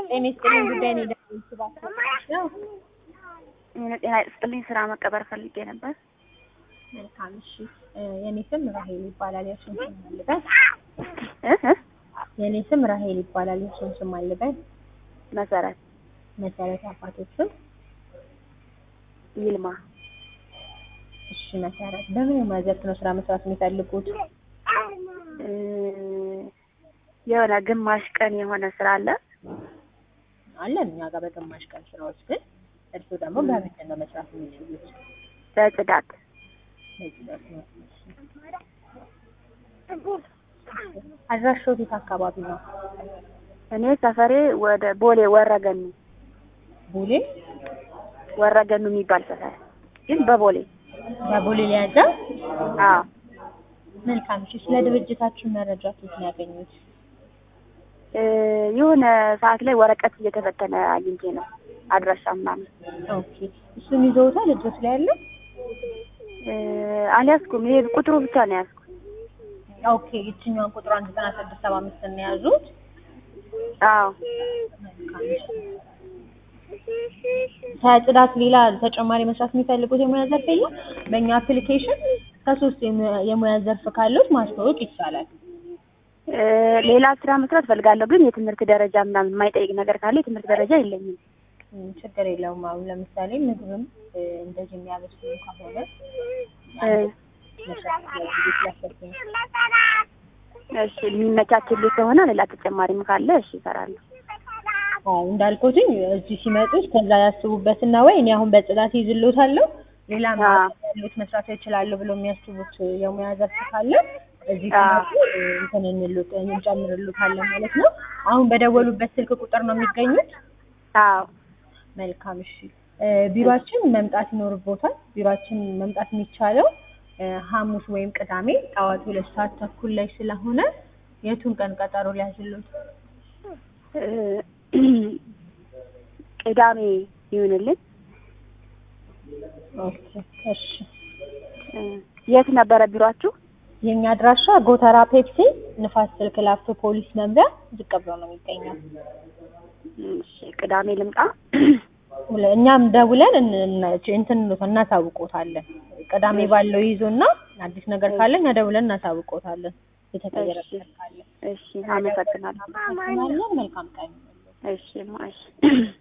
ጤና ይስጥልኝ ጉዳይ ነው የደወልኩባቸው ነው። ጤና ይስጥልኝ ስራ መቀበር ፈልጌ ነበር። መልካም እሺ። የኔ ስም ራሄል ይባላል። የእርሱን ስም አልበል። እ እ የኔ ስም ራሄል ይባላል። የእርሱን ስም አልበል። መሰረት መሰረት አባቶችን ይልማ እሺ መሰረት በምን የሙያ ዘርፍ ነው ስራ መስራት የሚፈልጉት? እ የሆነ ግማሽ ቀን የሆነ ስራ አለ። አለን እኛ ጋር በግማሽ ቀን ስራዎች፣ ግን እርሱ ደግሞ በምንድን ነው መስራት የሚችሉት? በጽዳት በዚህ ዘርፍ ነው። አድራሻው የት አካባቢ ነው? እኔ ሰፈሬ ወደ ቦሌ ወረገኑ ቦሌ ወረገኑ የሚባል ሰፈር ግን በቦሌ በቦሌ ሊያዛ አዎ መልካም እሺ። ስለ ድርጅታችን መረጃ ከየት ነው ያገኙት? እ የሆነ ሰዓት ላይ ወረቀት እየተበተነ አግኝቼ ነው አድራሻ ምናምን ኦኬ እሱን ይዘውታል እጆት ላይ ያለው? እ አልያዝኩም። ይሄ ቁጥሩ ብቻ ነው ያዝኩት። ኦኬ ይችኛዋን ቁጥሯን ዘጠና ስድስት ሰባ አምስት ነው የያዙት። አዎ መልካም እሺ። ከጽዳት ሌላ ተጨማሪ መስራት የሚፈልጉት የሙያ ዘርፍ የለም? በእኛ አፕሊኬሽን ከሶስት የሙያ- የሙያ ዘርፍ ካሉት ማስተዋወቅ ይቻላል። እ ሌላ ስራ መስራት ፈልጋለሁ፣ ግን የትምህርት ደረጃ ምናምን የማይጠይቅ ነገር ካለ የትምህርት ደረጃ የለኝም። እም፣ ችግር የለውም። አሁን ለምሳሌ ምግብም እ፣ እንደዚህ የሚያበስሉ ከሆነ እ መስራት ብዬ ስላሰብኩኝ ነው። እሺ የሚመቻችልኝ ከሆነ ሌላ ተጨማሪም ካለ እሺ እሰራለሁ። አዎ እንዳልኩትኝ እዚህ ሲመጡ ከዛ ያስቡበትና ወይ እኔ አሁን በጽዳት ይዝሎታለሁ ሌላ አዎ። ያሉት መስራት ይችላሉ ብሎ የሚያስቡት የሙያ ዘርፍ ካለ እዚህ አዎ። ሲመጡ እ፣ እንትን እንሉት እንጨምርሉታለን ማለት ነው። አሁን በደወሉበት ስልክ ቁጥር ነው የሚገኙት። አዎ መልካም እሺ። እ፣ ቢሮአችን መምጣት ይኖርቦታል። ቢሮአችን መምጣት የሚቻለው እ፣ ሐሙስ ወይም ቅዳሜ ጠዋት ሁለት ሰዓት ተኩል ላይ ስለሆነ የቱን ቀን ቀጠሮ ሊያዝሉት? እ ቅዳሜ ይሁንልኝ። ኦኬ እሺ። እ የት ነበረ ቢሯችሁ? የኛ አድራሻ ጎተራ ፔፕሲ ንፋስ ስልክ ላፍቶ ፖሊስ መምሪያ ዝቅ ብሎ ነው የሚገኘው። እሺ ቅዳሜ ልምጣ። ሁለ- እኛም ደውለን እን- እን- እንትን እንሎታለን እናሳውቆታለን። ቅዳሜ ባለው ይዞና አዲስ ነገር ካለ እኛ ደውለን እናሳውቆታለን። የተቀየረ እሺ። ነገር ካለ እሺ አመሰግናለሁ። እናመሰግናለን። መልካም ቀን። እሺ ማ እሺ